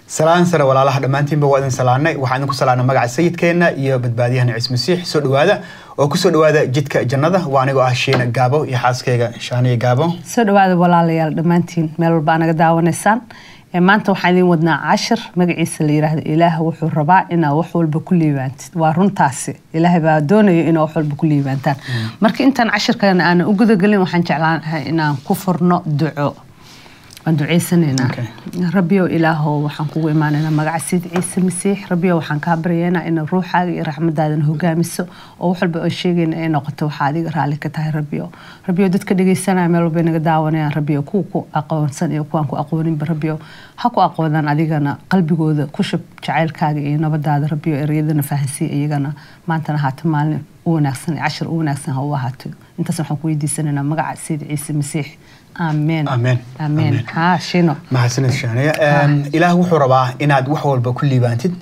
salaan sare walaalaha dhammaantiinba waa idin salaanay waxaan idinku salaanay magaca sayidkeenna iyo badbaadiyahana ciis masiix soo dhowaada oo kusoo dhowaada jidka jannada waa anigoo ah shiina gaabo iyo xaaskeyga shaaniya gaabo soo dhawaada walaalayaal dhammaantiin meel walba anaga daawanaysaan maanta waxaan idin wadnaa cashir magaciisa la yiraahdo ilaah wuxuu rabaa inaa wax walba ku liibaantid waa runtaasi ilaahay baa doonayo inaa wax walba ku liibaantaan marka intaan cashirkan aanan u gudagelin waxaan jeclaanahay inaan ku furno duco waan duceysanaynaa rabbiyow ilaahow waxaan kugu imaanaynaa magaca sida ciise masiix rabbiyow waxaan kaa baryaynaa ina ruuxaaga iyo raxmadaadan hogaamiso oo wax walba aan sheegayna ay noqoto waxaa adiga raalli ka tahay rabbiyow rabbiyow dadka dhegeysanaya meel walba naga daawanayaan rabbiyow kuwa ku aqoonsan iyo kuwaan ku aqooninba rabbiyow ha ku aqoonaan adigana qalbigooda ku shub jacaylkaaga iyo nabadaada rabbiyow ereyadana fahansiiya iyagana maantana haata maalin u wanaagsan cashir u wanaagsan ha u ahaato intaas waxaan ku weydiisanaynaa magaca sida ciise masiix amen Amen. amen Amen. haa shino mahadsanid shaaniya ilaah wuxuu rabaa inaad wax walba ku liibaantid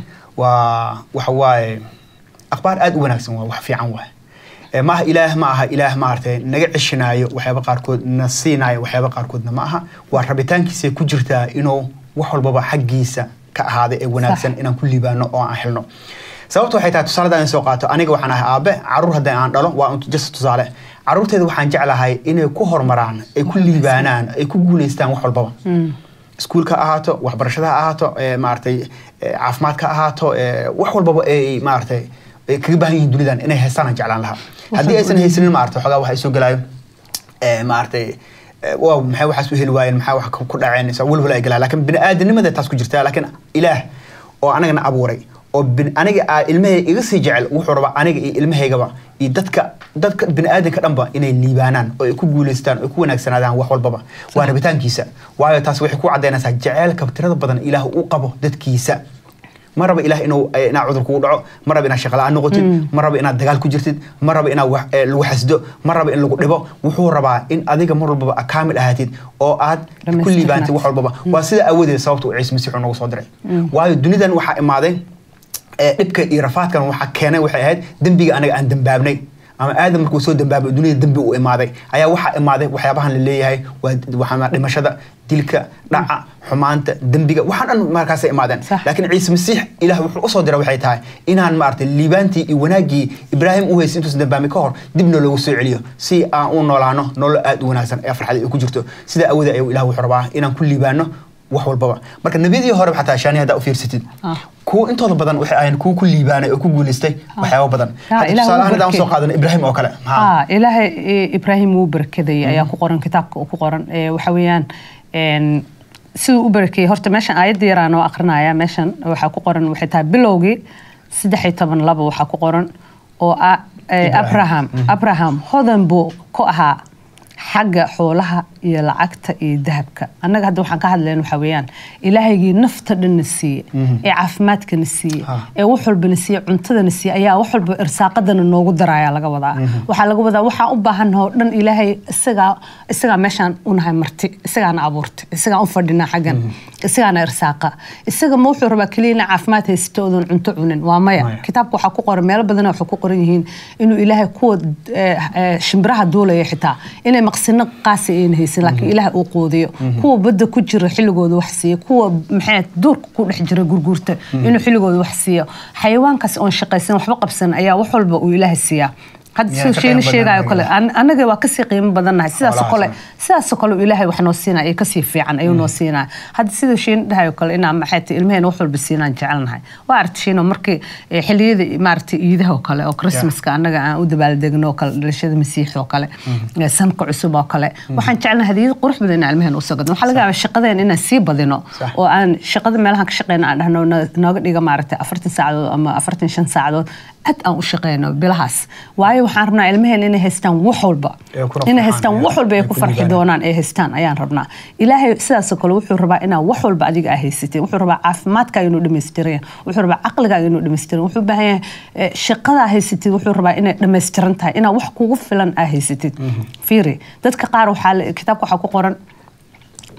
waa waxa waaye akhbaar aad u wanaagsan waa wax fiican waay Eh, ma aha ilaah ma aha ilaah maaragtay naga ceshanaayo waxyaaba qaarkood na siinaayo waxyaaba qaarkoodna ma aha waa rabitaankiisa ku jirtaa inuu wax walbaba xaggiisa ka ahaaday ee wanaagsan Sax. inaan ku liibaano oo aan helno sababta waxay tahay tusaale haddaan soo qaato aniga waxaan ahay aabe caruur haddii aan dhalo waa un just tusaale caruurteeda waxaan jeclahay inay ku horumaraan ay ku liibaanaan ay ku guuleystaan wax walbaba iskuulka ha ahaato waxbarashada ha ahaato eh, maaragtay eh, caafimaadka ha ahaato eh, wax walbaba ay maaragtay ay kaga baahan yihiin dunidan inay haystaan aan jeclaan lahaa haddii aysan haysanin maaragtay xogaa waxa soo gelaayo eh, maaragtay eh, waaw maxay waxaas u heli waayeen maxaa wax ku ku dhaceen sa walwala ay galaan laakiin bini'aadanimada taas ku jirtaa laakiin ilaah oo anagana abuuray oo bin- aniga aa ilmahay iga sii jecel wuxuu rabaa aniga iyo ilmahaygaba iyo dadka dadka bini'aadanka dhanba inay liibaanaan oo ay ku guuleystaan oo ay ku wanaagsanaadaan wax walbaba waa rabitaankiisa waayo taas waxay ku caddaynaysaa jaceylka tirada badan ilaah uu qabo dadkiisa ma raba ilaah inuu eh, inaa cudur kugu dhaco ma raba inaad shaqala-aan noqotid ma raba inaad dagaal ku jirtid ma raba inaad wax- eh, lagu xasdo ma raba in lagu dhibo wuxuu rabaa in adiga mar walbaba aad kaamil ahaatid oo aad ku Dhammaystirnaatid. liibaantid wax walbaba waa sida awadeed sababta uu ciise masiix uu nagu soo diray waayo dunidan waxaa imaaday ee, dhibka iyo rafaadkan waxaa keenay waxay ahayd dembiga anaga aan dembaabnay ama aadam markuu soo dembaabay dunida dembi uu imaaday ayaa waxaa imaaday waxyaabahan la leeyahay waa waxaa dhimashada dilka dhaca xumaanta dembiga waxaan dhan markaasay imaadeen Sax. laakiin ciise masiix ilaah wuxuu usoo diray waxay tahay inaan maaragtay liibaantii iyo wanaaggii ibraahim u haysay intuusan dambaami ka hor dibna loogu soo celiyo si aan u noolaano nolol aad u wanaagsan ee farxad ay ku jirto sida awooda ayuu ilaah wuxuu rabaa inaan ku liibaano wax walbaba marka nebiyadii hore xataa shaani haddaa u fiirsatid Ah. kuwa intooda badan waxay ahayn kuwa ku liibaanay oo ku guuleystay waxyaabo badan Ah, Hadda Ilaah tusaale wuu ahaan haddaan soo barkeeyey. qaadano ibraahim oo kale Ha. haa ilaahay eh, ibraahim wuu barakadayay ayaa ku qoran kitaabka uu ku qoran Eh, waxa weeyaan en, siduu u barakeeyey horta meeshan aayadda yaraan oo akrinaya meeshan waxaa ku qoran waxay tahay bilowgii saddex iyo toban laba waxaa ku qoran oo ah eh, Ibrahim. abraham abraham hodan buu ku ahaa xagga xoolaha iyo lacagta iyo dahabka annaga hadda waxaan ka hadlayna waxaa weeyaan ilaahaygii nafta dhanna siiye ee caafimaadkana siiye Ha. ee wax walbana siiye cuntadana siiye ayaa wax walba irsaaqadana noogu daraya laga wadaa waxaa laga wadaa waxaan u baahannaha oo dhan ilaahay isagaa isagaa meeshaan unahay marti isagaana abuurtay isagaan u fadhinaa xaggan isagaana irsaaqa isaga ma wuxuu rabaa keliya ina caafimaad haysto oodan cunto cunin waa maya Maya. kitaabka waxaa ku qoran meelo badan waxay ku qoran yihiin inuu ilaahay kuwa eh, eh, shimbiraha duulaya xitaa inay maqsino qaasi ayna haysan laakiin ilaahay uu quudiyo kuwa badda ku jira xilligooda wax siiya kuwa maxay duurka ku dhex jira gurguurta inuu xilligooda wax siiyo xayawaankaas oon shaqaysan waxba qabsan ayaa wax walba uu ilaahay siiyaa hadda Miyaa siduu ka qiimo sheeni sheegayo badan kale anaga? an- anaga waa kasii qiimo badannahay sidaasoo Xoolahaas, kale sidaasoo kale uu ilaahay wax noo siinaya iyo kasii fiican ayuu noo siinaya hadda siduu sheeni dhahayo kale inaan maxay tahay ilmaheen wax walba siinaan jecelnahay waa aragti sheeno markii eh, xilliyada maaragtay iidaha oo kale oo christmaska annaga aan u dabaaldegno oo kale dhalashada masiix oo kale eh, sanka cusub oo kale waxaan jecelnahay hadiyad qurux badan inaan ilmaheen usoo gadno waxaa laga yaabaa shaqadeen inaan sii badino Sax. oo aan shaqada meelahan ka shaqeyna aan dhahno na- nooga dhiga maaragtay afartan saacadood ama afartan shan saacadood aad aan u shaqeyno bilahaas waayo waxaan rabnaa ilmaheen inay haystaan wax walba Ee kuna inay farxaan, haystaan ee, wax walba ay ay ku ku farxi liibaanaan. doonaan ay haystaan ayaan rabnaa ilaahay sidaasoo kale wuxuu rabaa inaa wax walba adiga aa haysatid wuxuu rabaa caafimaadkaaga inuu dhammaystiran wuxuu rabaa caqligaaga inuu dhammaystiran wuxuu u baahan yahay eh, shaqadaa haysatid wuxuu rabaa inay dhammaystiran tahay inaa wax kugu filan aa haysatid fiiri dadka qaar waxaa la- kitaabka waxaa ku qoran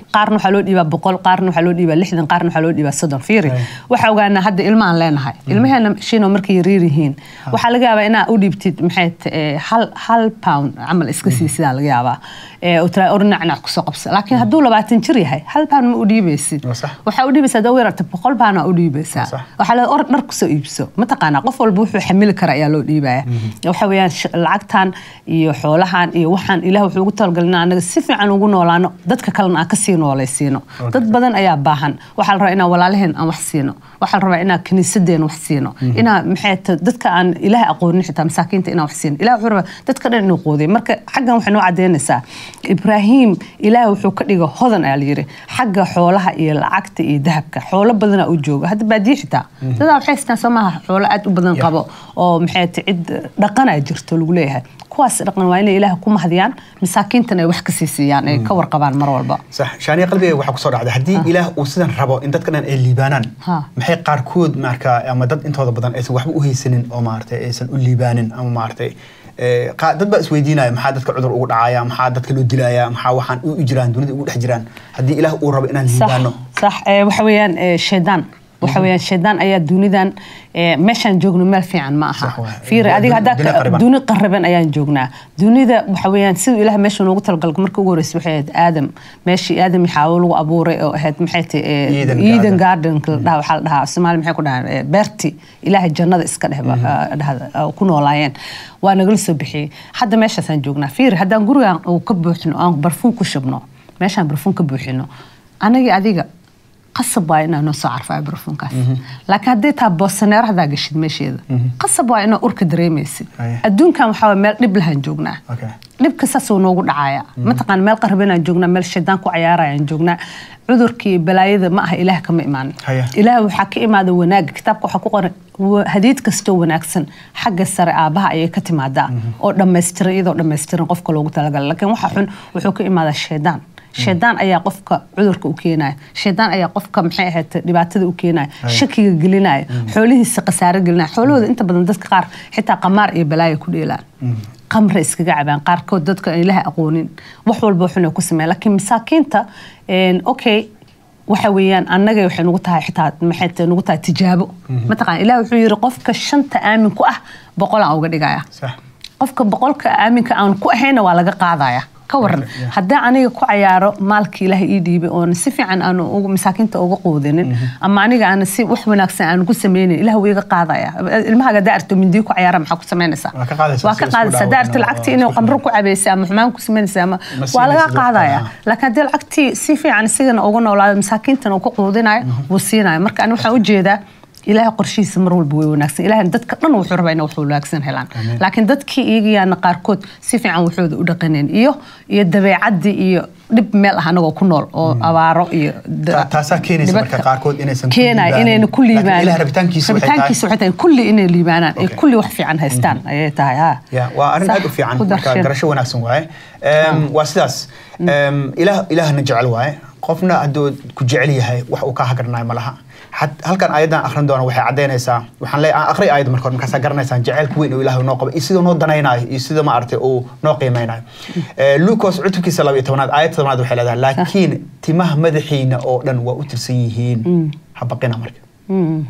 qaarna waxaa loo dhiibaa boqol qaarna waxaa loo dhiibaa lixdan qaarna waxaa loo dhiibaa soddon fiiri Right. waxaa ogaanaa hadda ilmahan leenahay ilmaheena shiino markay yaryar yihiin waxaa laga yaabaa inaa u dhiibtid maxay t- eh, hal hal pound camal iska sii sidaa laga yaabaa Eh, oo tira ornacnac kusoo qabsa laakiin hadduu labaatan jir yahay hal pound ma u dhiibaysid Waa sax. waxaa u dhiibaysaa dawir arta boqol baana u dhiibaysaa Sax. waxaa la or dhar kusoo iibso mataqaanaa qof walba wuxuu xamili kara ayaa loo dhiibaya waxa weeyaan sh- lacagtan iyo xoolahan iyo waxaan ilaah wuxuu ugu talagalay inaan anaga si fiican ugu noolaano dadka kalena aan kasii noolaysiino dad badan ayaa baahan waxaa la rabaa inaan walaalaheen aan wax siino waxaa la rabaa inaan kiniisadeen wax siino inaa maxay tahay dadka aan ilaah aqoonin xitaa masaakiinta inaan wax siino ilaah wuxuu rabaa dadka dhan inuu quudiyo marka xaggan waxay noo cadeynaysaa ibraahim ilaah wuxuu ka dhiga hodan ayaa layiri xagga xoolaha iyo lacagta iyo dahabka xoolo badanaa u jooga hadda baadiye xitaa dadaa waxay haystaan soo maaha xoolo aad u badan Yeah. qabo oo maxay tahay cid dhaqanaa jirto lagu leeyahay kuwaas dhaqan waa inay ilaah ku mahdiyaan masaakiintana ay wax ka sii siiyaan ay ka warqabaan mar walba sax shaaniya qalbiga waxaa kusoo dhacday haddii ilaah uu sidan rabo in dadka dhan ay liibaanaan Ha. maxay qaarkood marka ama dad intooda badan aysan waxba u haysanin oo maaragtay aysan u liibaanin ama maaragtay eh, qaa- dad baa isweydiinaya maxaa dadka cudur ugu dhacaya maxaa dadka loo dilaya maxaa waxaan u jiraan dunida ugu dhex jiraan haddii ilaah uu rabo inaan صح liibaano صح ee, waxa weeyaan ee, shaydaan waxa weeyaan shaydaan ayaa dunidan ee, meeshaan joogno meel fiican ma aha Sax waay. fiiri adiga haddaa Duni ka- qariban. duni qariban ayaan joognaa dunida waxa weeyaan siduu ilaah meesha noogu talagalay marka ugu horreysay waxay ahayd aadam meeshii aadam iyo xaawo lagu abuuray oo ahayd maxay tahay ee, Eden eden Garden. garden la dhaha waxaa la dhahaa soomaali maxay ku dhahaan ee, beerti ilaahay jannada iska dheh ba- ah, dhahda ah, ku noolaayeen waa nagala soo bixiyey hadda meeshaasaan joognaa fiiri haddaan gurigaan uu ka buuxino aan barfuun ku shubno meeshaan barfuun ka buuxino anagii adiga qasab waa inaa noo soo carfaayo barfuunkaas laakiin haddii taa boosaneero haddaa gashid meesheeda qasab waa inaa urka dareemaysid Haya. adduunkan waxaa waye meel dhib lahaan joognaa Okay. dhibka saasuu noogu dhacaya mataqaan meel qarbanaan joognaa meel shaydaan ku cayaarayaan joognaa cudurkii balaayada ma aha ilaah kama imaanin Haya. ilaah waxaa ka imaada wanaaga kitaabka waxaa ku qoran wa- hadiid kastoo wanaagsan xagga sare aabaha ayay ka timaadaa oo dhammaystiran iyadoo dhammaystiran qofka loogu talagalay laakiin waxa xun wuxuu ka imaadaa shaydaan shaydaan ayaa qofka cudurka u keenaya shaydaan ayaa qofka maxay ahayd dhibaatada u keenaya shakiga gelinaya xoolihiisa khasaare gelinaya xoolahooda inta badan dadka qaar xitaa qamaar iyo balaaya ku dheelaan qamre iskaga cabaan qaarkood dadka aan ilaha aqoonin wax walba xun ku sameeya laakiin masaakiinta een, okay waxa weeyaan annaga waxay nagu tahay xitaa maxay tahay nagu tahay tijaabo mataqaan ilaah wuxuu yiri qofka shanta aamin ku ah boqol aan uga dhigaya sax qofka boqolka aaminka aan ku ahayna waa laga qaadaya ka waran Okay, yeah. haddii aniga ku cayaaro maalkii ilaahay ii dhiibay oon si fiican aan ugu- masaakiinta uga quudinin ama aniga aan si wax wanaagsan aan ku sameynin ilaah wuu iga qaadaya ilmahaga hadaa arto mindii ku cayaara maxaa ku samaynaysaa Waa ka qaadaysaa waa si ka isku qaadaysaa hadaa arto dhaawacin oo lacagtii inuu isku qamro filan. ku cabaysay ama xumaan ku samaynaysa ama Ma waa laga siinaysid qaadaya waqti, laakiin haddii lacagtii si fiican isigana uga noolaado masaakiintana uu ka quudinayo wuu siinayo marka ani waxaan ujeedaa ilaahay qorshihiisa mar walba way wanaagsan ilaahay dadka dhan wuxuu rabaa inay wax wanaagsan helaan laakiin dadkii iyagiyaana qaarkood si fiican waxooda u dhaqaneen iyo iyo dabeecadii iyo dhib meel ah anagoo ku nool oo abaaro iyo da- Ta- taasaa keenaysa marka dhibadka qaarkood inaysan ku keenaya liibaanin. inayna ku Laakiin liibaanin Ilaah rabitaankiisa waxay tahay- rabitaankiisa waxay tahay kulli inay liibaanaan ay Okay. kulli wax fiican haystaan ayay tahay ha ya waa arrin Sax, aad u fiican ku marka darshan. garasho wanaagsan waaye Em, waa sidaas Em, ilaah ilaahna jecel waaye qofna hadduu ku jecel yahay wax uu ka hagarnayo ma laha Had- halkan ayadan akhrin doona waxay caddaynaysaa waxaan leeyahay aan akhri ayada marka hore markaasaa garanaysaan jaceylka weyn oo ilaahay noo qabo iyo siduu noo danaynayo iyo sida ma aragtay uu noo qiimeynayo Eh, lucas cutubkiisa laba iyo tobanaad aayad tobanaad waxay leedahay laakiin timaha madaxiina oo dhan waa u tirsan yihiin ha baqina marka Mm.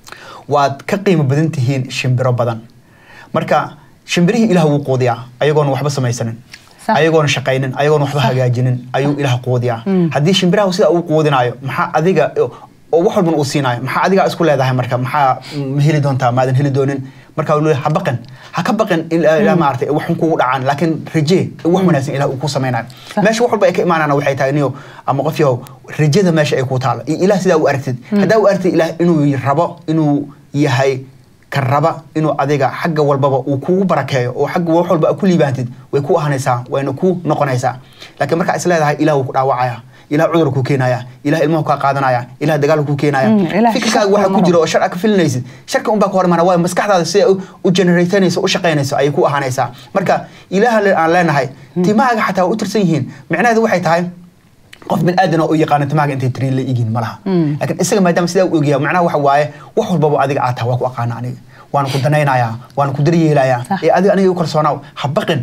waad ka qiimo badan tihiin shimbiro badan marka shimbirihii ilaah wuu quudiyaa ayagoona waxba samaysanin Sax. ayagoona shaqaynin ayagoona waxba hagaajinin ayuu ilaah quudiyaa haddii shimbiraha sidaa uu quudinayo maxaa adiga oo wax walban uu siinayo maxaa adigaa isku leedahay marka maxaa ma heli doontaa maadan heli doonin marka uu leeyahay ha baqin ha ka baqin ilaa ilaa maaragtay wax xun kugu dhacaan laakiin rajee wax wanaagsan ilaah uu ku samaynayo Sax. meesha wax walba ay ka imaanana waxay tahay niyo ama qof yahow rajada meesha ay ku taalo iyo ilaah sidaa u aragtid haddaa u aragtid ilaah inuu rabo inuu yahay ka raba inuu adiga xagga walbaba uu kugu barakeeyo oo xagga wax walba aad ku liibaantid way ku ahanaysaa wayna ku noqonaysaa laakiin markaa is leedahay ilaah wuu ku dhaawacaya ilaah cudur kuu keenaya ilaah ilmahu kaa qaadanaya ilaah dagaal kuu keenaya Mm, ilaah fikirkaaga shar waxa ku hormaro. jira oo shar aad ka filinaysid sharka unbaa ka hor imaana waayo maskaxdaada sida u- u generatanayso u shaqaynayso ayay ku ahaanaysaa marka ilaah le- aan leenahay timahaaga xataa waa u tirsan yihiin micnaheedu waxay tahay qof bin aadan oo u yaqaana timaaga intay tiriin la igin ma laha laakiin isaga maadaama sidaa u ogyahay macnaha waxa waaye wax walbaba adiga aad tahay waa ku aqaana aniga waana ku danaynayaa waana ku daryeelayaa Sax. ee adiga aniga u kalsoonaaw ha baqin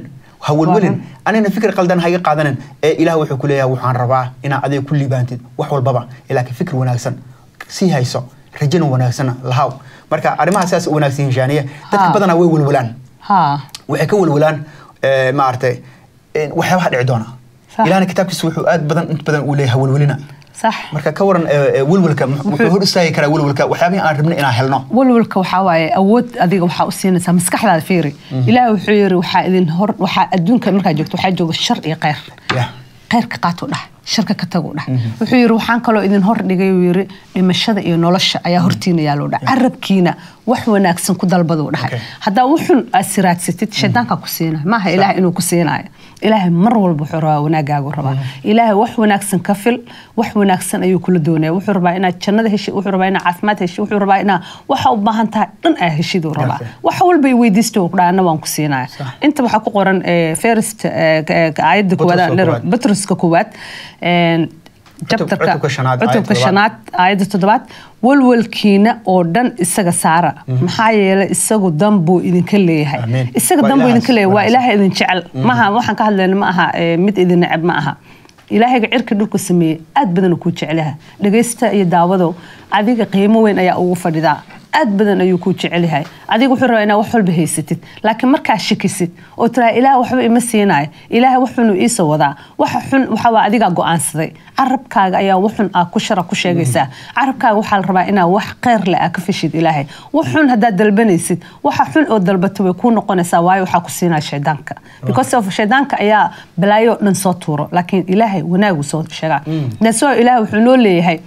ha welwelin Waa run. anina fikir qaldan ha iga qaadanin ee ilaah wuxuu ku leeyahay waxaan rabaa inaad adiga ku liibaantid wax walbaba laakiin fikir wanaagsan sii hayso rajana wanaagsanna lahaw marka arrimaha sidaas u wanaagsan yihiin shaaniye dadka Ha. badanaa way welwelaan ha waxay ka welwelaan eh, maaragtay eh, waxyaabaha dhici doona Sax. ilahna kitaabkiisa wuxuu aad badan inta badan uu leeyahay welwelina sax marka ka waran eh, eh, welwelka wuxuu hor istaagi karaa welwelka waxyaabihii aan rabnay inaan helno walwalka waxaa waaye awood adiga waxaa u siinaysaa maskaxdaada fiiri ilaahi wuxuu yiri waxaa idin hor waxaa adduunka markaa joogto waxaa jooga shar iyo kheyr Yeah. kheyrka qaatu dhah sharka ka tagu dhah wuxuu yiri waxaan kaloo idin hor dhigay uu yiri dhimashada iyo nolosha ayaa hortiina yaaloo dhah carabkiina wax wanaagsan ku dalbaduu dhahay Okay. haddaa wuxun aad siraadsatid shaydaankaa ku siinayo maaha ilaahay inuu ku siinayo ilaahay mar walba wuxuu rabaa wanaagaagu rabaa ilaahay wax wanaagsan ka fil wax wanaagsan ayuu kula doonaya wuxuu rabaa inaad jannada heshid wuxuu rabaa inaad caafimaad heshid wuxuu rabaa inaad waxa u baahan tahay dhan aa heshiduu rabaa Okay. wax walba i weydiista uu dhaana waan ku siinaya inta waxaa ku qoran eh, first eh, eh, aayadda Butruska koowaad koowaad. batruska koowaad een, chapterka cutubka shanaad, cutubka aayadda shanaad aayadda toddobaad walwalkiina oo dhan isaga saara maxaa yeelay isagu dan buu idinka leeyahay Amiin. isaga Waa dan buu Ilaahaas idinka leeyahay waa wanaagsan. ilaahay idin jecel maaha waxaan ka hadlayna ma aha eh, mid idin neceb ma aha ilaahayga cirka dhulka sameeyey aad badan kuu jecelyaha dhagaysta iyo daawadow adiga qiimo weyn ayaa ugu fadhidaa aad badan ayuu kuu jecel yahay adiga wuxuu rabaa inaad wax walba haysatid laakiin markaa shakisid oo tiraa ilaah waxba ima siinayo ilaahay waxunu iisoo wadaa waxa xun waxa waa adigaa go'aansaday carabkaaga ayaa waxun aa ku shara ku sheegaysaa carabkaaga waxaa la rabaa inaa wax kheyr leh aa ka fashid ilaahay wax xun haddaad dalbanaysid waxa xun oo dalbato way kuu noqonaysaa waayo waxaa ku siinaya shaydaanka because of shaydaanka ayaa balaayo oo dhan soo tuuro laakiin ilaahay wanaagu soo sheegaa that's why ilaahay wuxuu noo leeyahay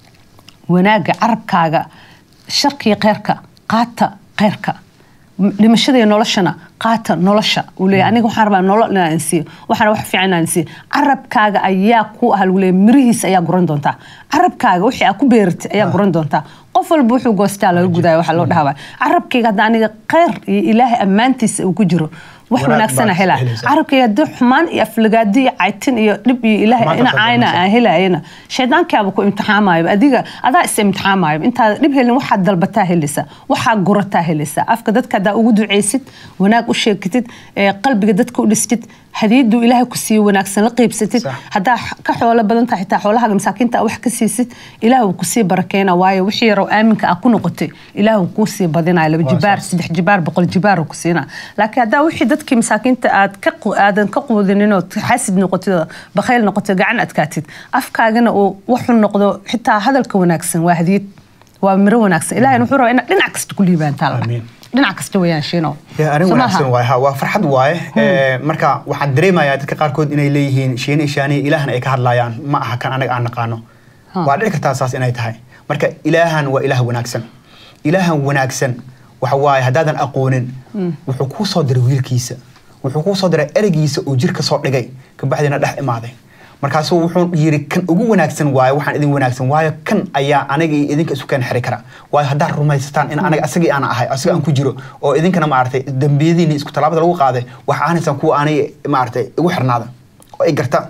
wanaagga carabkaaga sharkiyo kheyrka qaata kheyrka M- dhimashada iyo noloshana qaata nolosha uu leeyahay aniga waxaan rabaa nolol inaan insiiyo waxaan wax fiican inaan insiiyo carabkaaga ayaa ku ah lagu leeyahay mirihiisa ayaa guran doontaa carabkaaga wixii aad ku beeratay ayaa guran doontaa qof walba wuxuu goostaa laga gudaayo waxaa loo dhahaa carabkayga hadda aniga kheyr iyo ilaahay ammaantiisa uu ku jiro wax Wanaag wanaagsana baad helaa helaysaa. carabkayga haddii xumaan iyo aflagaadi iyo caytin iyo dhib iyo ilaahay Xumaanta ina soo caayna galanaysa. aan helayana shaydaankaaba ku imtixaamayo adiga adaa is imtixaamayo intaad dhib helin waxaad dalbataa helaysaa waxaa gurataa helaysaa afka dadka haddaa ugu ducaysid wanaag u sheegtid ee qalbiga dadka u dhistid hadiyadu ilaahay ku siiyo wanaagsan la qiibsatid Sax. haddaa ka xoolo badan tahay xitaa xoolahaga masaakiinta aa wax ka siisid ilaah wuu kusii barakeena waayo wixii yarow aaminka ah ku noqotay ilaah wuu kuu sii badinaya laba Waa jibaar sax. saddex jibaar boqol jibaar uu ku siinaa laakiin haddaa wixii dadkii masaakiinta aad ka qu- aadan ka quudinin oo xaasid noqotid oo bakhayl noqotid gacan adkaatid afkaagana uu waxu noqdo xitaa hadalka wanaagsan waa hadiyad waa miro wanaagsan ilaahay wuxuu rabaa inaad dhinac kasta ku liibaantaa la Amiin. dhinac kasta wayaan shiino Ya, arrin Soo wanaagsan maaha? waaye ha waa farxad waaye Eh, marka waxaan dareemayaa dadka qaarkood inay leeyihiin shiine shaaniye ilaahna ay ka hadlayaan ma aha kan anaga aan naqaano Ha. waa dhici kartaa saas inay tahay marka ilaahan waa ilaah wanaagsan ilaahan wanaagsan waxa waaye haddaadan aqoonin wuxuu kuu soo diray wiilkiisa wuxuu kuu soo diray ereygiisa oo jir ka soo dhigay kabacdina dhex imaaday markaasuu wuxuu yiri kan ugu wanaagsan waaye waxaan idin wanaagsan waayo kan ayaa aniga iyo idinka isu keen xiri kara waayo haddaad rumaysataan in anaga asagii aan ahay asiga aan ku jiro oo idinkana maaragtay dembiyadiini isku tallaabada lagu qaaday waxa aanaysaan kuwa aanay maaragtay igu xirnaada oo ay gartaan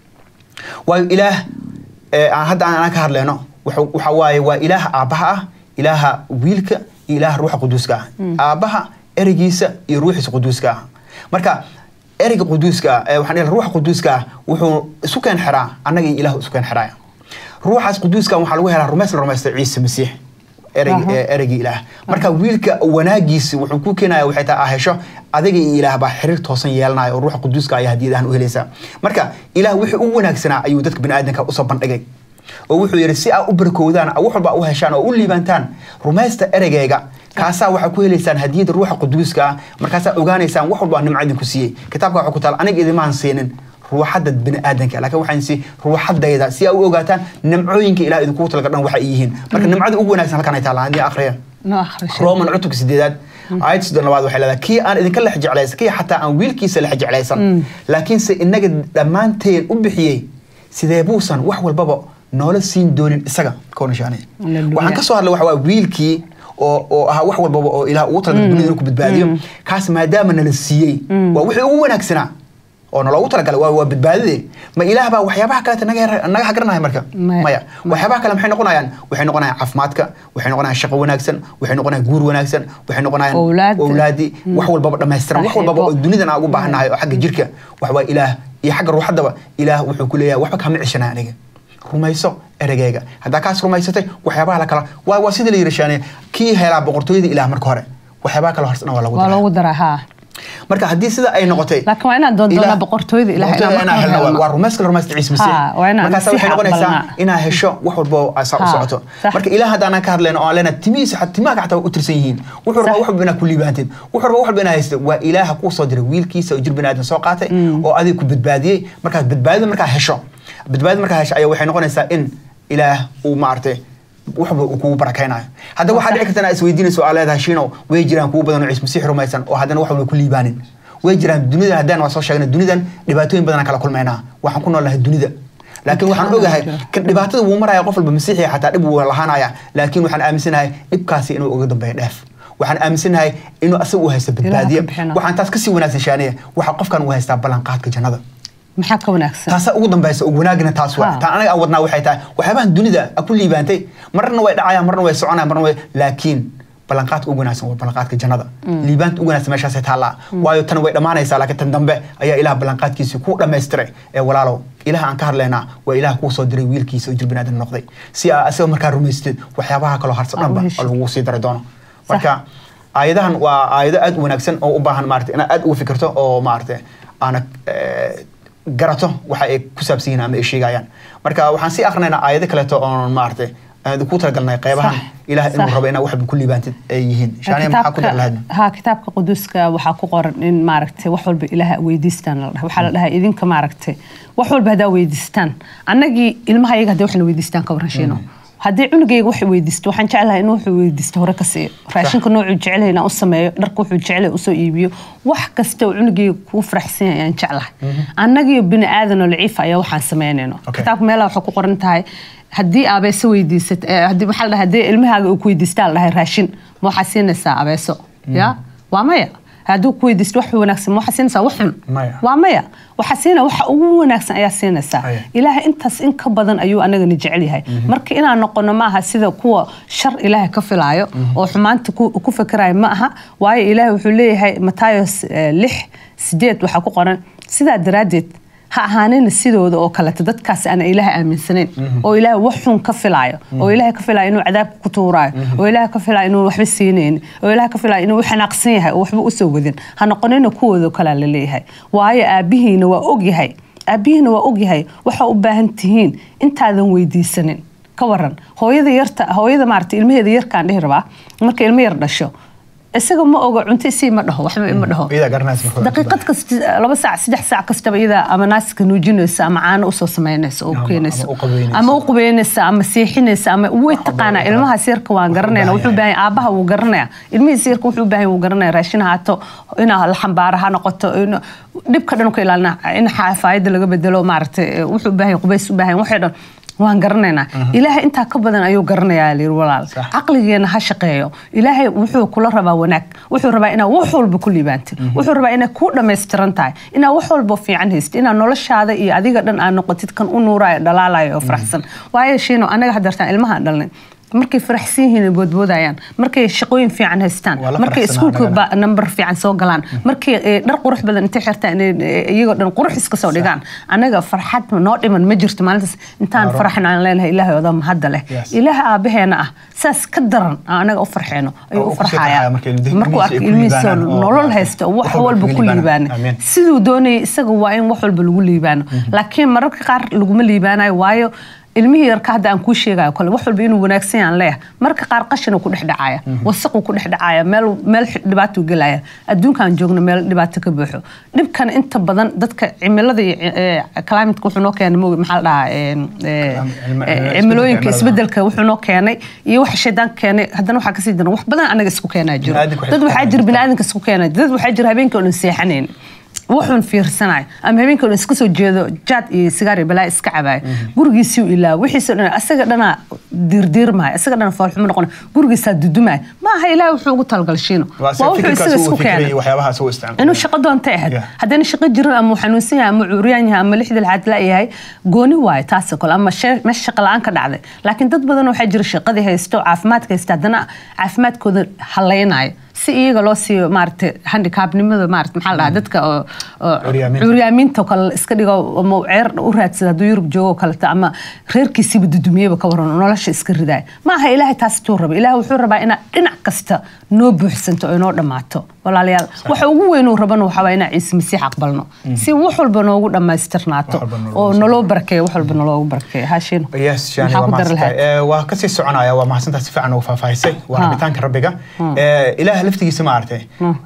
waayo ilaah ee aan hadda aan ka hadlayno wuxuu- waxa waaye waa ilaaha aabbaha ah ilaaha wiilka iyo ilaaha ruuxa quduuska ah aabbaha ereygiisa iyo ruuxiisa quduuska ah marka ereyga quduuska ah ee waxaan dhihi lahaa ruuxa quduuska ah wuxuu isu keen xiraa annaga iyo ilaahu isu keen xiraaya ruuxaas quduuska ah waxaa lagu helaa rumays la rumaysta ciise masiix ereyg- Aha. ee ereygii ilaah marka wiilka wanaagiisa wuxuu ku keenaya waxay tahay aa hesho adiga iyo ilaah baa xiriir toosan yeelanaya oo ruuxa quduuska ayaa hadiyadahan u helaysaa marka ilaah wixii u wanaagsanaa ayuu dadka biniaadanka usoo bandhigay oo wuxuu yidhi si aa u barkoodaan wax walba u heshaan oo u liibantaan rumaysta ereygayga kaasaa waxaa ku helaysaan hadiyada ruuxa quduuska ah markaasaa ogaanaysaan wax walba nimco idinku siiyey kitaabka waxaa ku taal aniga idimaan siinin ruuxadda biniaadanka laakiin waxaan si ruuxadayda si aa u ogaataan nimcooyinka ilaah idinku talaga dhan waxa ay yihiin marka nimcada ugu wanaagsan halkan ay taalaan haddii akhriya noo akhri shay. roman cutubka sideedaad aayad soddon labaad waxay leedahay kii aan idinka lex jeclaysan kii xataa aan wiilkiisa lex jeclaysan laakiinse inaga dhammaanteen u bixiyey sidee buusan wax walbaba noola siin doonin isaga koonashaanay Hallelujah. waxaan ka soo hadlay waxa waa wiilkii oo oo ahaa wax walbaba oo ilaah ugu talagalay dunida inuu ku badbaadiyo kaas maadaama nala siiyey waa wixii ugu wanaagsanaa oo naloogu talagalay waa waa badbaadade ma ilaah baa waxyaabaha kaleeta naga yar- naga hagaranaya marka Maya. maya waxyaabaha kale maxay noqonayaan waxay noqonayaan caafimaadka waxay noqonayaan shaqo wanaagsan waxay noqonayaan guur wanaagsan waxay noqonayaan Owlaad. owlaadi wax walbaba dhammaystiran wax walbaba oo Saaxiibo. dunidan aan ugu baahannahay oo xagga jirka wax waa ilaah iyo xagga ruuxaddaba ilaah wuxuu ku leeyahay waxba kaama ceshanaa aniga rumayso erageyga haddaa kaas rumaysatay waxyaabaha la kala waa waa sida la yidhi shaane kii helaa boqortooyada ilaah marka hore waxyaabaha kale horsana waa lagu waa daraa loogu daraa haa marka haddii sida ay noqotay laakiin waa inaan doondoonaa Ilaah- boqortooyada ilaah boqortooyada inaan inaan marka helno hore waa- waa rumayska la rumaysta ciise masiix Ha, waa inaan markaasa waxay masiixa noqonaysaa aqbalnaa. inaa hesho wax walba oo saa u Ha, socoto sax. marka ilaah haddaanan ka hadlayno oo aan leenahay timihiisa xataa timaha xataa waa u tirsan yihiin wuxuu rabaa Sax. wax walba inaad ku liibaantid wuxuu rabaa wax walba inaad haysto waa ilaaha kuu soo diray wiilkiisa oo jir biniaadan soo qaatay oo adiga ku badbaadiyey markaad badbaadida markaa hesho badbaadida markaa hesho ayaa waxay noqonaysaa in ilaah uu maaragtay waxba uu kugu barakaynayo hadda waxaa dhici karta inaad isweydiinayso oo aad leedahay shiinow way jiraan kugu badan oo ciise masiix rumaysan oo haddana wax walba ku liibaanin way jiraan dunida haddaan waa soo sheegnay dunidan dhibaatooyin badan aan kala kulmaynaa waxaan ku noolnahay dunida laakiin waxaan Imtixaan ogahay jira. kan dhibaatada wuu maraya qof walba masiixiya xataa dhib wuu lahaanaya laakiin waxaan aaminsanahay dhibkaasi inuu uga dambeeyo dheef waxaan aaminsanahay inuu asaga u haysto badbaadiye ka bixina. waxaan taas kasii wanaagsan shaaniya waxa qofkan uu haystaa ballanqaadka jannada maxaa ka wanaagsan taasa ugu dambaysa ugu wanaagina taas waa Ha. taan anaga aan wadnaa waxay tahay waxyaabahan dunida a ku liibaantay marna way dhacayaan marna way soconayaan marna way laakiin ballanqaadka ugu wanaagsan waa ballanqaadka jannada liibaanta ugu wanaagsan meeshaasay taallaa waayo tan way dhammaanaysaa laakiin tan dambe ayaa ilaah ballanqaadkiisii ku dhammaystiray ee walaalow ilaah aan ka hadlaynaa waa ilaah kuu soo diray wiilkiisa oo jir binaadan noqday si aa asaga markaa rumaystid waxyaabaha kaloo harsan Aa, u dhanba heshid. oo lagu sii dari doono marka aayadahan waa aayado aad u wanaagsan oo u baahan maarata inaad aad uga fikirto oo maarata aana eh, garato waxa ay ku saabsan yihiin ama ay sheegayaan marka waxaan sii akrinaynaa aayado kaleeto oon maarata aan ku talagalnay qeybahan Sax, ilaah inuu sax. rabo inaa waxba ku liibaantid ay yihiin shaaniya maxaa ku dar lahayd ha kitaabka quduuska waxaa ku qoran in maaragtay wax walba ilaah weydiistaan la dhahay waxaa la dhahay idinka maaragtay wax walba haddaa weydiistaan annagii ilmaha iyaga hadday waxna weydiistaan ka waran shiino haddii cunugayga wax weydiisto waxaan jeclahay in wuxuu weydiisto hore ka siiyo raashinka noocuu jecelyahay inaan u sameeyo dharka wuxuu jecelyahay usoo iibiyo wax kasta oo cunugayga kuu faraxsan yahay ayaan jeclahay annagiyo bini aadan oo laciifa ayaa waxaan samaynayno Okay. kitaabka meelaha waxay ku qoran tahay haddii abeeso weydiisat eh, haddii maxaa la dhahay haddii ilmahaaga uu ku weydiistaa la dhahay raashin ma waxaa siinaysaa abeeso ya waa maya hadduu ku weydiisto wax wanaagsan ma waxaa siinaysaa wax xun Maya. waa maya waxaa siina waxa ugu wanaagsan ayaa siinaysaa Aya. ilaahay intaas in ka badan ayuu anagana jecel yahay marka inaan noqono maaha sida kuwa shar ilaahay ka filaayo oo xumaanta ku ku fikiraya ma aha waayo ilaahay wuxuu leeyahay matayos eh, lix sideed waxaa ku qoran sidaa daraaddeed ha ahaanina sidooda oo kaleeto dadkaas aan ilaahay aaminsanayn oo ilaahay wax xun ka filaayo oo ilaahay ka filaayo inuu cadaabka ku tuuraayo oo ilaahay ka filaayo inuu waxba siinaynin oo ilaahay ka filaayo inuu xanaaqsan yahay oo waxba usoo wadin ha noqonina kuwooda kalea la leeyahay waayo aabihiina waa ogyahay aabihiina waa ogyahay waxa u baahan tihiin intaadan weydiisanin ka waran hooyada yarta hooyada maarata ilmaheeda yarkaan dhihi rabaa marka ilmo yar dhasho isaga ma oga cunto isii ma dhaho waxba ima dhaho iyadaa garanaysa marka hore. daqiiqad kasta laba saac saddex saac kastaba iyadaa ama naaska nuujinaysa ama caano usoo samaynaysa oo Ama- keenaysa ama u qabeynaysa. ama u qubeynaysa ama seexinaysa ama way taqaanaa ilmahaas yarka waan garanayna baahan wuxuu yahay. baahan aabaha wuu garanaya ilmihiis yarka wuxuu baahan wuu garanaya raashin haato inaa la xambaara ha noqoto in- dhibka dhan ka ilaalina in xafaayada laga bedelo maaragtay wuxuu baahan yahay, qubays u baahan yahay, waxay dhan waan garanaynaa ilaahay intaa ka badan ayuu garanayaa layiri walaal Sax. caqligeena ha shaqeeyo ilaahay wuxuu kula rabaa wanaag wuxuu rabaa inaad wax walba ku liibaantid wuxuu rabaa inaad ku dhammaystiran tahay inaad wax walba fiican haystid inaad noloshaada iyo adiga dhan aad noqotid kan u nuuraayo dhalaalayo oo faraxsan waayo shiino anaga hadartaan ilmahaan dhalnay markay faraxsan yihiin ay boodboodayaan markay shaqooyin fiican haystaan Waa la markay faraxsanaa iskuulka anagana. ba- number fiican soo galaan markay eh, dhar qurux badan intay xirtaan inay, eh, iyagoo dhan qurux iska soo dhigaan anaga farxad noo dhiman ma jirto maalintaas intaan Aro. faraxna aan leenahay ilaahay oda mahadda leh Yes. ilaaha aabaheena ah saas ka daran aan anaga u farxeeno ayuu Oo u u kusii farxayaa farxaya markay ilmihiisa markuu ay arko ku ilmihiisa liibaanaan oo nolol maaragtay haysta wax wax walba walba ku ku liibaanaan. liibaana Amiin. siduu doonayay isaga waa in wax walba lagu liibaano laakiin mararka qaar laguma liibaanayo waayo ilmihii yarka hadda aan kuu sheegayo kale wax walba inuu wanaagsan yahan leeyahay marka qaar qashinuu ku dhex dhacaya wasaquu ku dhex dhacaya meel meel dhibaatuu gelaya adduunkaan joogno meel dhibaato ka buuxo dhibkan inta badan dadka cimilada iyo eh, climate wuxuu noo keenay moog maxaa la dhahaa eh, eh, Clim- eh, cimilada- cimilooyinka cimilada. isbedelka wuxuu noo keenay iyo waxa shaydaan keenay haddana waxaa kasii daran wax badan anaga isku keenaa jiro Bini'aadamka waxay dad isku waxaa keenaan jira jirta. bini'aadanka isku keenaa dad waxaa jira habeenkii oo dhan seexanayn wuxuun fiirsanayo ama habeenkii dhan iska soo jeedo jaad iyo sigaar iyo balaa iska cabayo gurigiisii u ilaa wixiisa dhan asaga dhanaa diirdiirmaya asaga dhana foolxumo noqon gurigiisaa dudumaya ma aha ilaahay wuxuu ugu talagalshiino waa se fikirkaas uu fikirayay waxyaabahaas uu isticmaalay inuu shaqo doonta ahayd Yeah. haddana shaqo jirin ama uu xanuunsan yahay ama uu curyaan yahay ama lixda lixaad la yahay gooni waayo taas oo kale ama shee- meesha shaqa la-aan ka dhacday laakiin dad badan waxaa jira shaqadii haysto caafimaadka haysta haddana caafimaadkooda haleynayo si iyaga loo siiyo maaragtay handicapnimada maarata maxaa la dhahaa dadka oo oo Curyaaminta. curyaaminta oo kale iska dhigo ama uu ceer u raadsada hadduu yurub joogo oo kaleto ama reerkiisiiba dudumiyeba ka waran oo nolosha iska ridaya ma aha ilaahay taas tuu raba ilaahay wuxuu rabaa inaad dhinac kasta noo buuxsanto oo inoo dhammaato walaalayaal waxa ugu weyn uu rabana waxaa waa inaan ciise masiix aqbalno si wax walba noogu dhammaystirnaato Wax walba noogu oo naloo barkeeyo wax walba naloogu barkeeyo haashin yes shani maxaa waa ku dari lahayd mahadsantahay Eh, waa kasii soconaya waa mahadsantahay si fiican ugu faahfaahisay waa Ha. rabitaanka rabbiga Eh, ilaah laftigiisa ma aragtay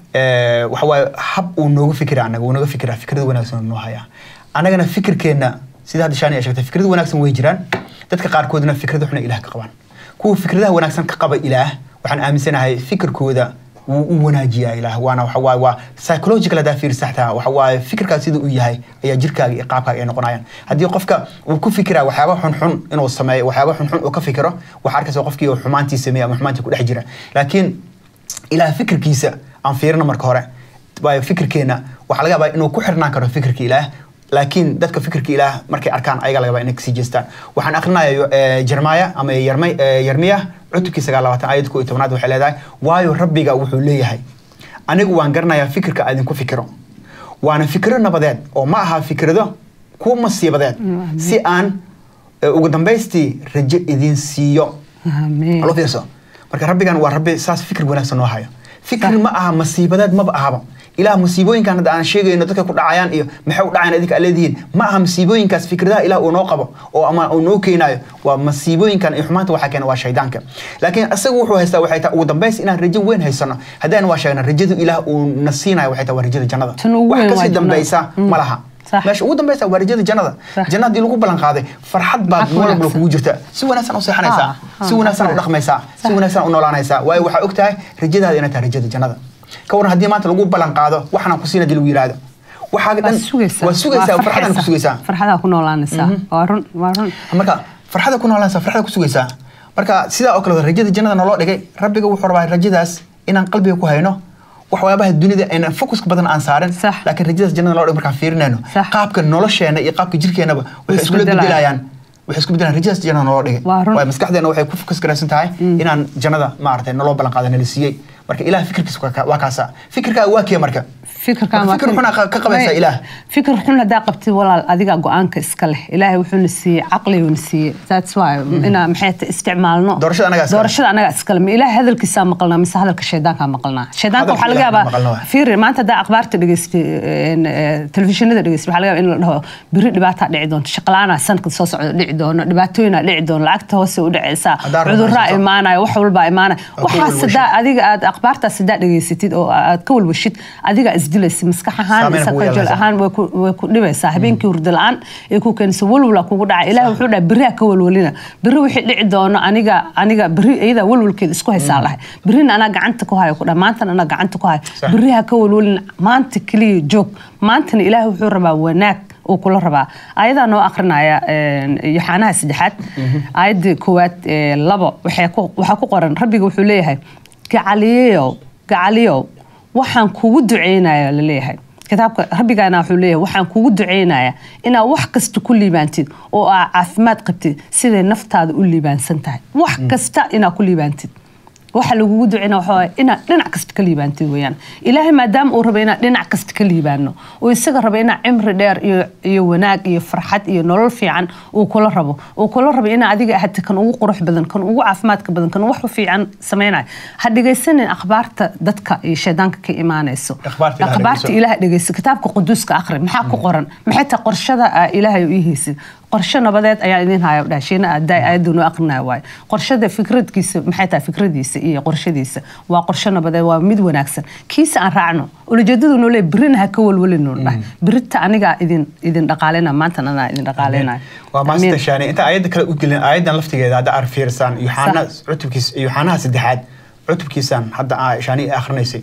Eh, waxa waaye hab uu noogu fikira anaga uu nooga fikira fikrada wanaagsan uu noo hayaa anagana fikirkeenna sida hadda shani ay sheegtay fikrada wanaagsan way jiraan dadka qaarkoodna fikrada xuna ilaah ka qabaan kuwa fikradaha wanaagsan ka qaba ilaah waxaan aaminsanahay fikirkooda wuu u wanaajiyaa ilaah waana waxa waaye waa psychological hadaa fiirisa xataa waxa waaye fikirkaas sida uu yahay ayaa jirkaaga iyo qaabkaaga ay noqonayaan haddii qofka uu ku fikiraa waxyaaba xunxun inuu sameeyo waxyaaba xunxun uu ka fikiro waxaa arkaysa qofkii uu xumaantii sameeya ama xumaantii ku dhex jira laakiin ilaah fikirkiisa aan fiirino marka hore waayo fikirkeena waxaa laga yaabaa inuu ku xirnaan karo fikirka ilaah laakiin dadka fikirka ilaah markay arkaan ayaga laga yaabaa inay kasii jeestaan waxaan akrinaya eh, jermaya ama Yermay- eh, yermiya cutubkii sagaal labaatan aayad ko iyo tobnaad waxay leedahay waayo rabbiga wuxuu leeyahay anigu waan garanayaa fikirka aad idinku fikiro waana fikiro nabadeed oo ma aha fikrado kuwa masiibadeed si aan eh, ugu dambaystii rajo idin siiyo Amiin. Halo fiirso marka rabbigan waa rabbi saas fikir wanaagsan noo hayo fikir Sax. ma aha masiibadeed maba ahaba ilaah masiibooyinkan hadda aan sheegayno dadka ku dhacayaan iyo maxay u dhacayaan idinka aad leedihiin ma aha masiibooyinkaas fikradaha ilaah uu noo qabo oo ama uu noo keenayo waa masiibooyinkan iyo xumaanta waxaa keena waa shaydaanka laakiin isagu wuxuu haystaa waxay tahay ugu dambays inaan rajo weyn haysano haddaan waa sheegna rajadu ilaah uu na siinayo waxay tahay waa rajada jannada Tan ugu wax weyn waa kasii jannada. dambaysa Mm. ma laha Sax. meesha ugu dambaysa waa rajada jannada Sax. janna haddii lagu ballan qaaday farxad baad Xaq mar walba wanaagsan. kugu jirta si wanaagsan u seexanaysaa Ah, ah, si wanaagsan u xaq dhaqmaysaa si Sax. wanaagsan u noolaanaysaa waayo waxaa og tahay rajadaada inay tahay rajada jannada ka waran haddii maanta lagu ballan qaado waxaan ku siina dii lagu yidhaahdo waxaaga waa dhan sugaysaa waa sugaysaa waa farxadaan ku farxaysaa. sugaysaa farxadaa ku noolaanaysaa waa run waa run marka farxada ku noolanaysaa farxada ku sugaysaa marka sidaa oo kale rajada jannada naloo dhigay rabbiga wuxuu rabaa rajadaas inaan qalbiga ku hayno waxyaabaha dunida aynan focuska badan aan saarin Sax. laakiin rajadaas jannada naloo dhigay markaan fiirinayno Sax. qaabka nolosheena iyo qaabka jirkeenaba waxay iskula isbedelayaan. bedelayaan waxay isku bedelayaan rajadaas jannada naloo dhigay Waa run. waayo maskaxdeena waxay ku fokus garaysan tahay inaan jannada maaragtay naloo ballan qaada nala siiyey marka ilaah fikirkiisa waa ka- waa kaasa fikirkaaga waa kee marka fikirkaan Marka fikir xun aa ka qabaysaa ilaah fikir xun haddaa qabtid walaal adiga go-aanka iska leh ilaahay wuxuuna siiyey caqliguna siiyey that's why inaa maxay ta isticmaalno Doorashada anagaa iskale. doorashada anagaa iskale ma ilaahay hadalkiisaa maqalnaa mise hadalka shaydaankaa maqalnaa shaydaanka Hadalka waxaa laga Ilaahay maqalna yaabaa waay. fiiri maanta haddaa akhbaarta dhegeystay een, eh, telefishinada dhegeystay waxaa laga yaabaa in la dhaho biri dhibaataa dhici doonto shaqalaana sanadka soo socda dhici doono dhibaatooyinaa dhici doono lacagta hoose u dhaceysaa Haddaa cuduraa rumaysato. imaanaya wax walbaa imaanaya ku waxaas walwashid. haddaa adiga aad akhbaartaas haddaa dhegeysatid oo aad ka walwashid adigaa isdilaysa maskax ahaan Saameyn kugu psychological yeelanaysaa. ahaan way ku- way ku dhibaysaa habeenkii hurdo la-aan ay ku keenaysa walwala kugu dhacay ilaah wuxuu dhahay beri ha ka walwalina beri wixii dhici doono aniga aniga beri iyadaa walwalkeeda isku haysaa lahay berina anaa gacanta ku hayo ku dha maantana anaa gacanta ku hayo Sax. beri ha ka walwalina maanta keliya joog maantana ilaah wuxuu rabaa wanaag uu kula rabaa ayadaa noo akrinaya een, yoxaanaha saddexaad aayadda koowaad ee, labo waxay ku- waxaa ku qoran rabbiga wuxuu leeyahay gacaliyow gacaliyow waxaan kugu duceynaya laleeyahay kitaabka rabbigaana wuxuu leeyahay waxaan kugu duceynaya inaad wax kasta ku liibaantid oo aad caafimaad qabtid siday naftaada u liibaansan tahay wax kasta inaad ku liibaantid waxa lagugu duceyna waxa waaye inaad dhinac kasta ka liibaantid weeyaan ilaahay maadaama uu raba inaad dhinac kasta ka liibaano oo isaga raba inaad cimri dheer iyo iyo wanaag iyo farxad iyo nolol fiican uu kula rabo uu kula rabo inaa adiga ahata kan ugu qurux badan kan ugu caafimaadka badan kan wax fiican samaynayo ha dhegaysanin akhbaarta dadka iyo shaydaanka ka imaanayso Akhbaarta Ilaah akhbaarta dhegayso. ilaah dhegayso kitaabka quduuska akhri maxaa ku qoran maxay tahay qorshada aa ilaahay u ii haysid qorshe nabadeed ayaa idin haya dhashiina aday ayadu noo aqrinaya waaye qorshada fikradkiisa maxay tahay fikradiisa iyo qorshadiisa waa qorshe nabadeed waa mid wanaagsan kiisa aan raacno ulajeedadu noo leeyahay berina ha ka walwalino dhahay berita anigaa idin idin dhaqaaleyna maantana anaa idin dhaqaaleynayo waa maasita shaani inta aayadda kale u gelin aayaddan laftigeeda hadda aad fiirsaan yoxaana cutubkiis yoxaanaha saddexaad cutubkiisan hadda aa shaani ay akhrinaysay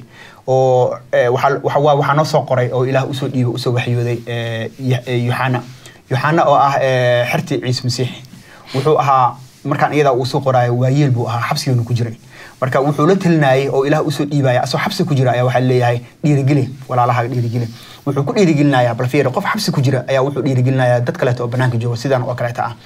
oo eh, waxaa waxa- waa- waxaa noo soo qoray oo ilaah usoo dhiibay usoo waxyooday eh, Yo- eh, yoxana yoxana oo ah eh, xertii ciise masiix wuxuu ahaa markaan iyadaa uu soo qoraayo waayeel buu ahaa xabsigeenu ku jiray marka wuxuu la talinayay oo ilaah usoo dhiibaya asoo xabsi ku jira ayaa waxaa leeyahay dhiirigeli walaalaha dhiirigeli wuxuu ku dhiirigelinayaa balfiir qof xabsi ku jira ayaa wuxuu dhiirigelinayaa dad kaleeto oo banaanka jooga sidan oo kaleeta ah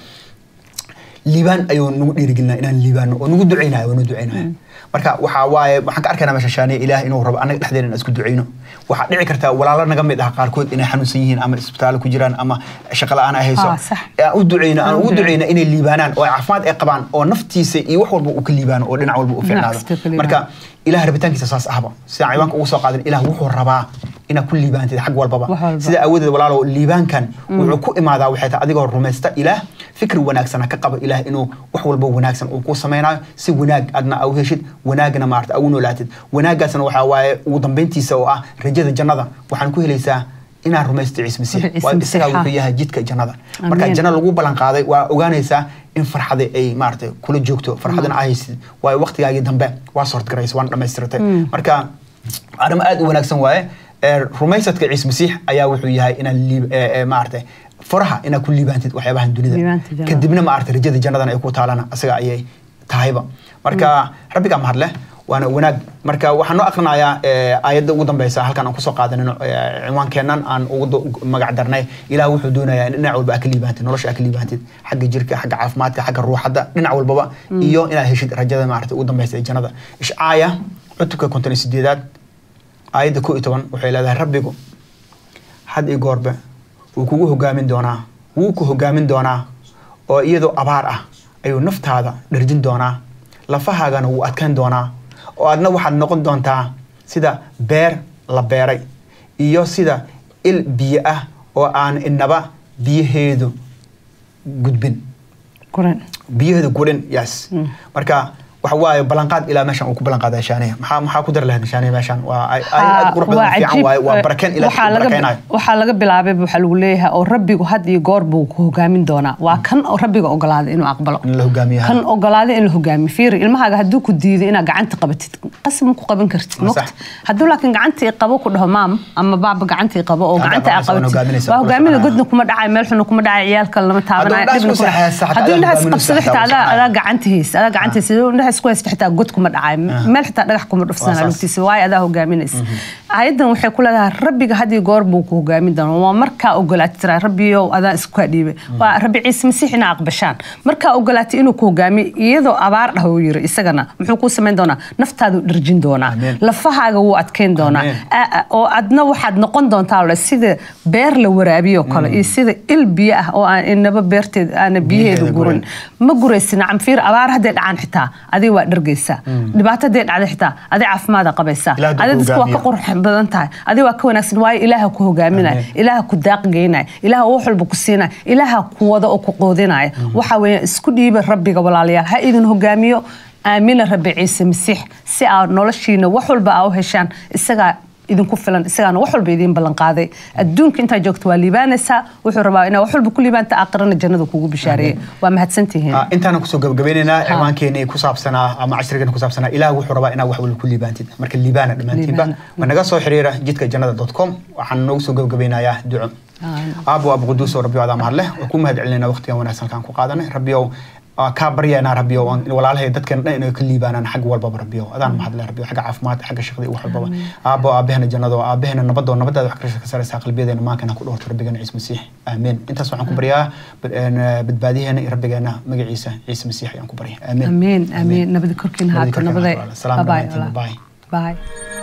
liibaan ayuu nagu dhiirigelinaya inaan liibaano oo nagu ducaynaya oo nagu ducaynaya marka waxaa waaye waxaan ka arkaynaa meesha shaaniya ilaah inuu rabo annaga dhexdeena inaan isku ducayno waxaa dhici karta walaalo naga mid ah qaarkood inay xanuunsan yihiin ama isbitaallo ku jiraan ama shaqo la-aan ay hayso Ah, sax. aan u ducayno aan Aan u ugu ducayno. ducayno inay liibaanaan oo ay caafimaad ay qabaan oo naftiisa iyo wax walba uu ka liibaano oo dhinac walba u Dhinac fiicnaado kasta ka liibaano. marka ilaah rabitaankiisa saas ahba sidaan ciwaanka ugu soo qaadan ilaah wuxuu rabaa inaad ku liibaantid xag walbaba Wax walba. sida awoodeed walaalo liibaankan wuxuu ku imaadaa waxay tahay adigoo rumaysta ilaah fikri wanaagsan ha ka qaba ilaah inuu wax walba wanaagsan uu ku samaynayo si wanaag adna au heshid wanaagna maarata au noolaatid wanaaggaasna waxaa waaye ugu dambeyntiisa oo ah rajada jannada waxaan ku helaysaa inaad rumaysto ciise masiix Ciise waa isagaa Masiixa. wuxuu yahay jidka jannada marka Amiin. janno lagu ballan qaaday waa ogaanaysaa in farxada ay maarata kula joogto farxadana aa haysid waayo waqtigaagii dambe waa sortgaraysa waana dhammaystiratay marka arrimo aad u wanaagsan waaye ee, rumaysadka ciise masiix ayaa wuxuu yahay inaad liib- ee, ee, maarata furaha inaad ku liibaantid waxyaabahan dunida Liibaanta jannada. kadibna maarata rajada jannadana ay ku taalana asaga ayay tahayba marka rabbigaa mahadleh waana wanaag marka waxaan noo akrinayaa eh, aayadda ugu dambeysa halkan aan kusoo qaadanino eh, cinwaankeennan aan ugu do- ugu magac darnay ilaah wuxuu doonayaa in dhinac walba aad ka liibaantid nolosha aad ka liibaantid xagga jirka xagga caafimaadka xagga ruuxadda dhinac walbaba iyo inaad heshid rajada maarata ugu dambeysa ee jannada ishcaaya cutubka konton iyo sideedaad aayadda ko iyo toban waxay leedahay rabbigu had iyo goorbe wuu kugu hogaamin doonaa wuu ku hogaamin doonaa oo iyadoo abaar ah ayuu naftaada dharjin doonaa lafahaagana wuu adkayn doonaa oo adna waxaad noqon doontaa sida beer la beeray iyo sida il biyo ah oo aan inaba biyaheedu gudbin kuran biyaheedu gurin yes marka waxa waaye ballanqaad ilaa meeshan uu ku ballanqaaday shaaniya maxaa maxaa ku dar lahayd shaaniya meeshan waa ay ay aad qurux badan oo fiican waaye waa barakeen ilaa waxaa ku laga barakeenayo waxaa laga bilaabay waxaa lagu leeyahay oo rabbigu had iyo goor buu ku hogaamin doonaa waa kan oo rabbiga ogolaaday inuu aqbalo in la hogaamiyo kan ogolaaday in la hogaamiyo fiiri ilmahaaga hadduu ku diiday inaad gacanta qabatid qasab ma ku qaban kartid Waa moqt sax. hadduu laakiin gacanta i qabo ku dhaho maam ama baaba gacanta i qabo oo Haddaa gacanta aa qabanaysa, waa qabatid hogaaminaysa, waa kula hogaamina soconaya. godna kuma dhacayo meel xuna kuma dhacayo ciyaalka lama taabanayo Hadduu dhibna indhahaas kuma- ku seexaysa, xataa hadduu adaa indhahaas hogaaminaysa, qabsado xataa xitaa waa adaa soconaya. adaa gacanta haysa adaa gacanta haysa hadduu indhahaas ku haysta xitaa god kuma dhacayo meel xitaa dhagax kuma Waa dhufsana saas. lugtiisa waayo adaa hogaaminaysa ayadan waxay ku leedahay rabbiga had iyo goor buu ku hogaamin doonaa waa markaa ogolaatay tiraa rabbiyow adaa isku kaa dhiibay waa rabbi ciise masiix inaa aqbashaan markaa ogolaatay inuu ku hogaamiyo iyadoo abaar dhah uu yiri isagana muxuu kuu samayn doonaa naftaadu dharjin doonaa Amiin. lafahaaga wuu adkayn doonaa Amiin. Aa- aa, oo adna waxaad noqon doontaa ole sida beer la waraabiyo kale iyo sida il biyo ah oo aan inaba beerteed aana biyaheedu Biyaheeda gurin gurin. ma guraysi nacam fiir abaar hadday dhacaan xitaa adiga waa dhargaysaa dhibaato hadday dhacda xitaa adiga caafimaada qabaysaa Ilaah hadduu adiga ku dadka waa ka hogaamiyo. qurux badan tahay adiga waa ka wanaagsan waayo ilaaha ku hogaaminaya Amiin. ilaaha ku daaqgeynaya ilaaha wax walba ku siinaya ilaaha ku wada oo ku qoodinaya waxa weeye isku dhiiba rabbiga walaalayaal ha idin hogaamiyo aamina rabbi ciise masiix si aad noloshiina wax walba aa u heshaan isagaa idinku filan isagaana wax walba idiin ballan qaaday adduunka intaa joogto waa liibaanaysaa wuxuu rabaa inaa wax walba ku liibaanta aakhirana jannada kugu bishaareeyay waa mahadsantihiin Ah, intaana kusoo gabagabeynaynaa ciwaankeenii ku saabsanaa ama cashrigeena ku saabsanaa ilaah wuxuu rabaa inaad wax walba ku liibaantid marka liibaana dhammaantiinba Liibaana. ma naga soo xiriira jidka jannada com waxaan noogu soo gabagabeynayaa duco Amiin. aabo abu quduus oo rabbi adaa mahadleh oo ku mahad celinayna waqtigan wanaagsan kaan ku qaadanay rabbiyow ah, kaa baryaynaa rabbiyow aan- walaalahay dadkan dhan inay ka liibaanaan xag walbaba rabbiyow adaan mahadleh rabbiyow xagga caafimaadka xagga shaqada iyo wax walbaba aabo aabahena jannada oo aabahena nabadoo nabadaada wax ka saraysaa qalbiyadeena maankana ku dhowrto rabbigeena ciise masiix aamiin intaas waxaan ku baryaa bad- een, badbaadiyaheena iyo rabbigeena magaciisa ciise masiix ayaan ku barya aamiin amiin amiin nabadi korkiina Nabadi haato korkiina nabaday haato. Salaam Bye-bye, dhammaantiin. walaal. Bye. bye